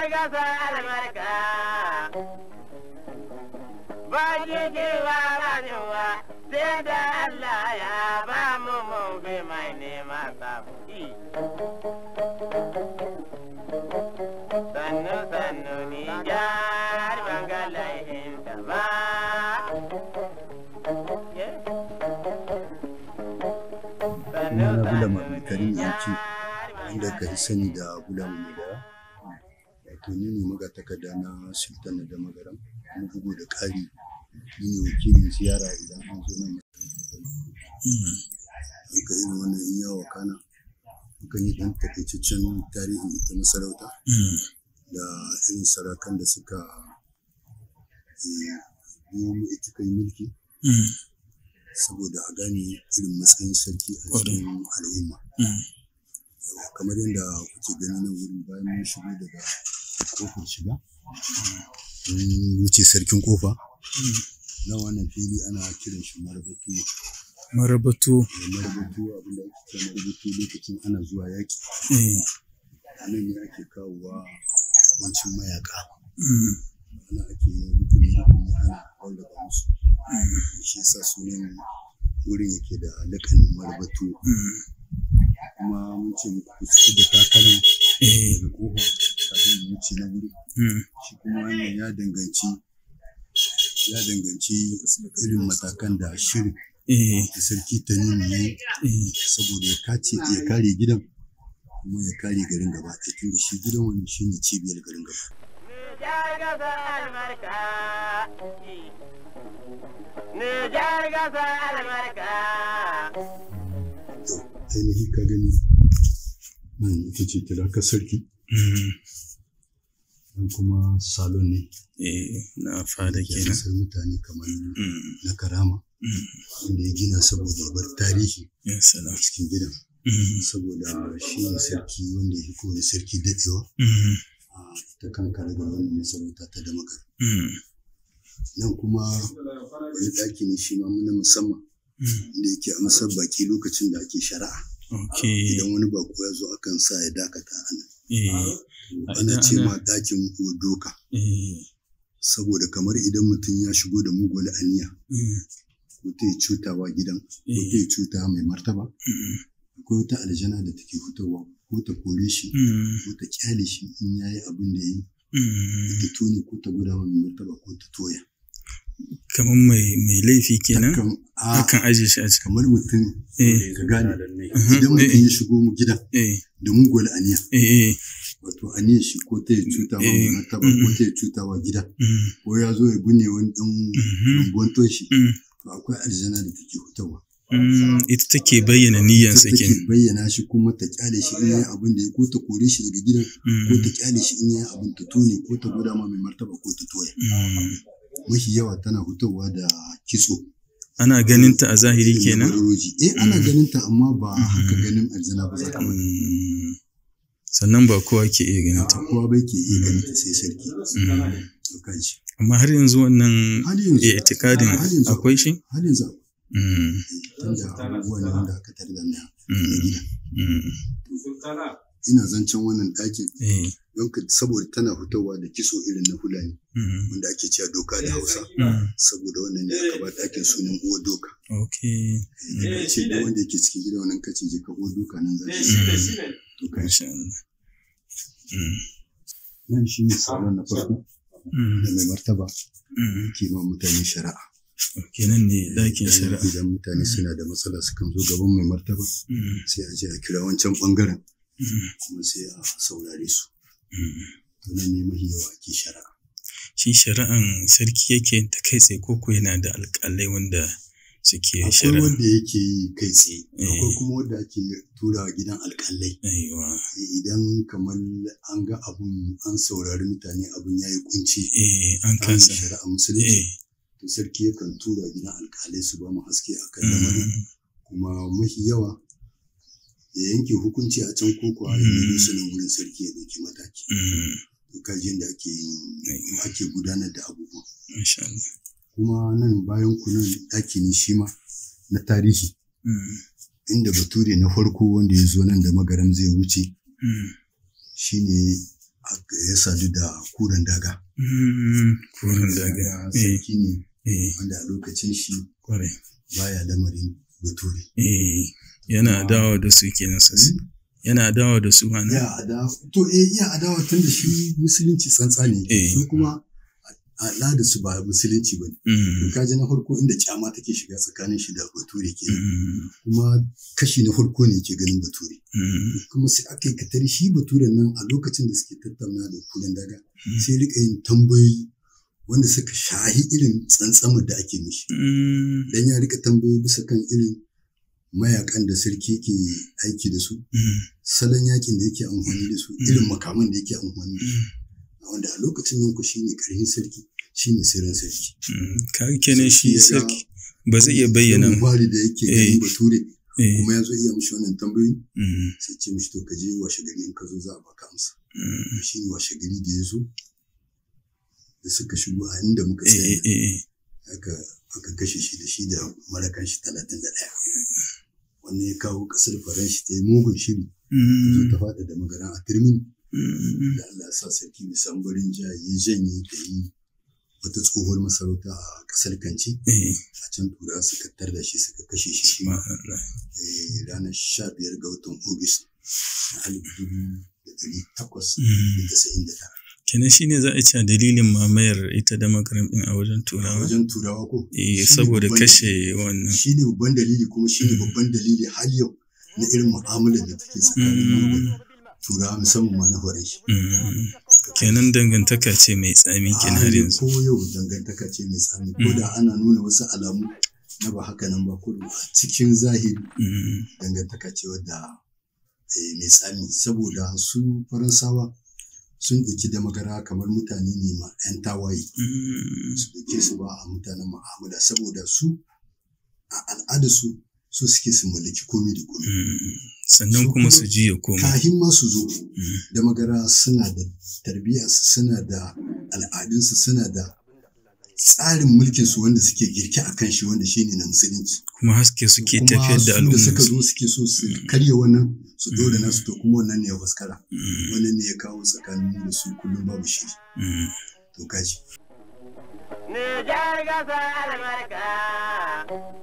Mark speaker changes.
Speaker 1: gasa albarka ba jiki ba ranewa sai da Allah ya ba mu mu bi mai nema sabuki sannu sannu ni jar bangalai ta ba
Speaker 2: Sunana Bulama Abdulkarim Yanci wanda aka fi sani da Bulama Mai Dara. Wato ni ne magatakarda na Sultan da Magaram kuma bugu da ƙari ni ne wakilin ziyara idan an zo nan masarautar da Haka irin wannan in yawa kana mukan yi ɗan takaitaccen tarihin ita masarauta da irin sarakan da suka eh, biyo mu ita kai mulki saboda a gane irin matsayin sarki a cikin al'umma. Yawa, kamar yadda kuke gani nan wurin bayan mun shigo daga kofar shiga mun wuce sarkin kofa na wannan fili ana kiran shi marabatu
Speaker 3: Marabatu.
Speaker 2: marabatu abinda ake kira marabatu lokacin ana zuwa yaƙi
Speaker 3: Eh.
Speaker 2: a nan ne ake kawowa abincin mayaka
Speaker 3: Mm.
Speaker 2: ana ake yin rukuni rukuni ana rarraba musu shi yasa sunan wurin yake da lakanin marabatu
Speaker 3: Mm.
Speaker 2: kuma mun ce muku ku ci da takalma
Speaker 3: Eh.
Speaker 2: daga kofa kafin mu wuce na wuri
Speaker 3: Mm.
Speaker 2: shi kuma wannan ya danganci ya danganci irin matakan da shirin
Speaker 3: Eh.
Speaker 2: da sarki ta nuna yi
Speaker 3: Eh.
Speaker 2: saboda ya kace ya kare gidan kuma ya kare garin gaba ɗaya tunda shi gidan wani shine cibiyar garin gaba
Speaker 1: Nijar gasa albarka Nijar gasa albarka
Speaker 2: to ainihi ka gani nan ita ce tirakar sarki
Speaker 3: Mm.
Speaker 2: nan kuma salon ne
Speaker 3: Eh. Na fada
Speaker 2: ya
Speaker 3: kenan.
Speaker 2: kasar mutane kamar
Speaker 3: Mm.
Speaker 2: na karama
Speaker 3: Mm.
Speaker 2: wanda ya gina saboda ya bar tarihi
Speaker 3: Ya
Speaker 2: a
Speaker 3: salam.
Speaker 2: cikin gidan
Speaker 3: Mm.
Speaker 2: saboda shi ne sarki wanda ya fi kowane sarki daɗewa
Speaker 3: Mm.
Speaker 2: a ta kan karagar wannan masarauta ta damakar
Speaker 3: Mm.
Speaker 2: nan kuma wani ɗaki ne shi ma na musamman
Speaker 3: Mm.
Speaker 2: da yake amsar baki lokacin da ake shari'a
Speaker 3: Okay.
Speaker 2: idan wani bako ya zo akan sa ya dakata a nan
Speaker 3: Eh.
Speaker 2: To,
Speaker 3: A
Speaker 2: ana
Speaker 3: idan
Speaker 2: ce
Speaker 3: ana-
Speaker 2: ma ɗakin doka
Speaker 3: Eh.
Speaker 2: saboda kamar idan mutum ya shigo da mugun aniya
Speaker 3: Mm.
Speaker 2: ko ta yi cutawa gidan ko ta
Speaker 3: Eh.
Speaker 2: yi cuta mai martaba
Speaker 3: Mm.
Speaker 2: akwai wata aljana da take fitowa ko ta kore shi
Speaker 3: Mm.
Speaker 2: ko ta kyale shi in ya yi abin da ya yi
Speaker 3: Mm.
Speaker 2: ta tone ko ta guda mai martaba ko ta toya
Speaker 3: Kamar mai mai laifi kenan.
Speaker 2: Akan- a
Speaker 3: Akan aje shi a cikin.
Speaker 2: kamar mutum
Speaker 3: Eh.
Speaker 2: ka gane
Speaker 3: Mhm.
Speaker 2: idan mutum ya shigo mu gidan
Speaker 3: Eh.
Speaker 2: da mugun aniya
Speaker 3: Eh. Eh.
Speaker 2: wato aniyar shi ko ta yi cuta wa mai
Speaker 3: Eh,
Speaker 2: martaba ko
Speaker 3: mm.
Speaker 2: ta yi cuta wa gida
Speaker 3: Mm.
Speaker 2: ko ya zo ya binne wani ɗan
Speaker 3: Mhm.
Speaker 2: rumbun toshi
Speaker 3: Mm.
Speaker 2: to akwai aljana da take fitowa
Speaker 3: Mm. Ita take bayyana niyyansa
Speaker 2: take
Speaker 3: kenan.
Speaker 2: bayyana shi kuma ta kyale shi in yayi abin da ya ko ta kore shi daga gidan ko
Speaker 3: Mm.
Speaker 2: ta kyale shi in yayi abin ta tone ko ta gwada ma mai martaba ko ta toya
Speaker 3: Mm.
Speaker 2: mafi yawa tana fitowa da kitso
Speaker 3: Ana ganin ta a zahiri
Speaker 2: irin na
Speaker 3: kenan?
Speaker 2: baroroji. eh ana
Speaker 3: Mm.
Speaker 2: ganin ta amma ba haka
Speaker 3: Mhm.
Speaker 2: ganin aljana ba za ka bari
Speaker 3: Mm. Sannan ba kowa ke iya ganin ta.
Speaker 2: kowa bai ke iya ganin ta sai sarki
Speaker 3: Mm.
Speaker 2: to kaji
Speaker 3: Amma har yanzu wannan
Speaker 2: har yanzu
Speaker 3: itikadin
Speaker 2: har yanzu
Speaker 3: akwai shi?
Speaker 2: har yanzu akwai.
Speaker 3: Mm.
Speaker 2: tunda abubuwa ne wanda aka tarda na na
Speaker 3: Mm.
Speaker 2: gida
Speaker 3: Mm.
Speaker 2: ina zancen wannan ɗakin
Speaker 3: Eh.
Speaker 2: don ka saboda tana fitowa da kitso irin na fulani
Speaker 3: Mm.
Speaker 2: wanda ake cewa doka da hausa
Speaker 3: Mm.
Speaker 2: saboda wannan ne aka ba ɗakin sunan uwar doka
Speaker 3: Okay.
Speaker 2: daga ce duk wanda yake cikin gidan wannan kace je ka uwar doka nan za shi
Speaker 3: Mm.
Speaker 2: to kai
Speaker 3: Masha Allah. Mm.
Speaker 2: nan shi ne salon na farko
Speaker 3: Mm.
Speaker 2: da mai martaba
Speaker 3: Mm.
Speaker 2: ke ma mutane shari'a
Speaker 3: Okay, nan ne ɗakin
Speaker 2: Idan-
Speaker 3: shari'a.
Speaker 2: idan mutane suna da matsala sukan zo gaban mai martaba
Speaker 3: Mm.
Speaker 2: sai a je a kira wancan bangaren
Speaker 3: Mm.
Speaker 2: kuma sai a saurare su
Speaker 3: Mm.
Speaker 2: to nan ne mahi yawa ake shari'a
Speaker 3: Shi shari'an sarki yake yin ta kai tsaye koko yana da alƙalai wanda suke
Speaker 2: akwai
Speaker 3: shari'a.
Speaker 2: wanda yake yi kai tsaye akwai
Speaker 3: Eh.
Speaker 2: kuma wanda ake tura gidan alkalai
Speaker 3: Aiwa.
Speaker 2: idan kamar an ga abun an saurari mutane abun ya yi kunci
Speaker 3: Eh, an
Speaker 2: an
Speaker 3: kasa.
Speaker 2: shari'a musulunci
Speaker 3: Eh.
Speaker 2: to sarki yakan tura gidan alkalai su ba mu haske a kan lamarin
Speaker 3: Mm.
Speaker 2: kuma mafi yawa ya yanke hukunci a can ko kuwa ya
Speaker 3: Mm.
Speaker 2: yi su nan wurin sarki ya ɗauki mataki
Speaker 3: Mm.
Speaker 2: to kaji yadda ake yin ake gudanar da abubuwa
Speaker 3: Masha Allah.
Speaker 2: kuma nan bayan kunan ɗaki ne shi ma na tarihi
Speaker 3: Mm.
Speaker 2: inda bature na farko wanda ya zo nan da magaram zai wuce
Speaker 3: Mm.
Speaker 2: shine ya sadu da kuren daga
Speaker 3: Mm, Kurin daga.
Speaker 2: Daga
Speaker 3: Eh,
Speaker 2: sarki ne
Speaker 3: eh,
Speaker 2: wanda a lokacin shi
Speaker 3: kwarai.
Speaker 2: baya lamarin bature
Speaker 3: Eh, yana dawo da su kenan sosai. Yana dawo da su mana.
Speaker 2: ya adawa to eh iya adawa tun da shi musulunci tsantsa ne
Speaker 3: Eh.
Speaker 2: su kuma al'ada su ba musulunci ba ne
Speaker 3: Mm,
Speaker 2: kaji na farko inda kyama take shiga tsakanin shi da bature ke
Speaker 3: mm,
Speaker 2: kuma kashi na farko ne ke ganin bature
Speaker 3: mm,
Speaker 2: kuma sai aka yi katari shi baturen nan a lokacin da suke tattauna da kulen daga
Speaker 3: Mm.
Speaker 2: sai rika yin tambayoyi wanda suka shahi irin tsantsamar da ake mishi
Speaker 3: mm,
Speaker 2: dan ya rika tambayoyi bisa kan irin mayakan da sarki ke aiki da su
Speaker 3: mm,
Speaker 2: salon yakin da yake amfani da su irin makaman da yake amfani da su wanda a lokacin nan ku shine karhin sarki shine sirrin sarki
Speaker 3: mm. Kaga kenan shi
Speaker 2: Sarki ya ga-
Speaker 3: sarki ba zai iya bayyana.
Speaker 2: Irin fari da yake
Speaker 3: Eh.
Speaker 2: ganin bature
Speaker 3: Eh,
Speaker 2: kuma ya zo iya mishi wannan tambayoyi
Speaker 3: mm,
Speaker 2: sai ce mishi to ka je washe gari in ka zo za a baka amsa
Speaker 3: mm.
Speaker 2: shi ne washe gari da ya zo da suka shigo a inda muka
Speaker 3: Eh,
Speaker 2: tsaya
Speaker 3: eh, eh,
Speaker 2: aka aka kashe shi da shi da marakan shi talatin da ɗaya wannan ya kawo ƙasar faranshi ta yi mugun shiri ta zo
Speaker 3: mm,
Speaker 2: ta faɗa da magaran a turmin
Speaker 3: mm,
Speaker 2: da Allah ya sa sarki mai sambarin jiya ya janye ta yi wata tsohuwar masarauta a ƙasar kanci
Speaker 3: eh,
Speaker 2: a can tura suka tar da shi suka kashe shi shi ma
Speaker 3: subhanallah.
Speaker 2: eh, ranar sha biyar ga watan Ogis na alif dubu da ɗari takwas da
Speaker 3: Mm.
Speaker 2: tasa'in da tara.
Speaker 3: Kenan shi ne za a ce a dalilin mamayar ita da makaram ɗin a wajen
Speaker 2: A
Speaker 3: turawa.
Speaker 2: wajen turawa ko?
Speaker 3: Eh,
Speaker 2: Shi ne
Speaker 3: saboda
Speaker 2: babban-
Speaker 3: kashe wannan.
Speaker 2: Shi ne babban dalili kuma shi ne babban dalili har yau na irin mu'amalar da take tsakanin mu da turawa musamman ma na horai.
Speaker 3: Mm, Kenan dangantaka ce mai tsami kenan har yanzu.
Speaker 2: Ko yau dangantaka ce mai tsami ko da ana nuna wasu alamu na ba haka nan ba ko a cikin zahiri
Speaker 3: Mm,
Speaker 2: dangantaka ce wadda eh, mai tsami saboda su faransawa sun ɗauki da magara kamar mutane ne ma 'yan tawaye
Speaker 3: mm,
Speaker 2: su ɗauke su ba a mutanen mu'amala saboda su a al'ada su su suke su mallaki komi da komi
Speaker 3: mm. Sannan
Speaker 2: Su
Speaker 3: kuma
Speaker 2: kuma
Speaker 3: su juya koma.
Speaker 2: kahin ma su zo
Speaker 3: Mm,
Speaker 2: da magara suna da tarbiyyarsu suna da al'adunsu suna da tsarin mulkin su wanda suke girke a kan shi wanda shine na musulunci
Speaker 3: Kuma haske suke
Speaker 2: kuma
Speaker 3: tafiyar da
Speaker 2: su da suka
Speaker 3: al'umma.
Speaker 2: zo suke so su karya wannan su dole nasu to kuma wannan ne ya fuskara
Speaker 3: Mm,
Speaker 2: wannan ne ya kawo tsakanin mu da su kullum babu shiri
Speaker 3: mm.
Speaker 2: to kaji
Speaker 1: Nijar gasa albarka,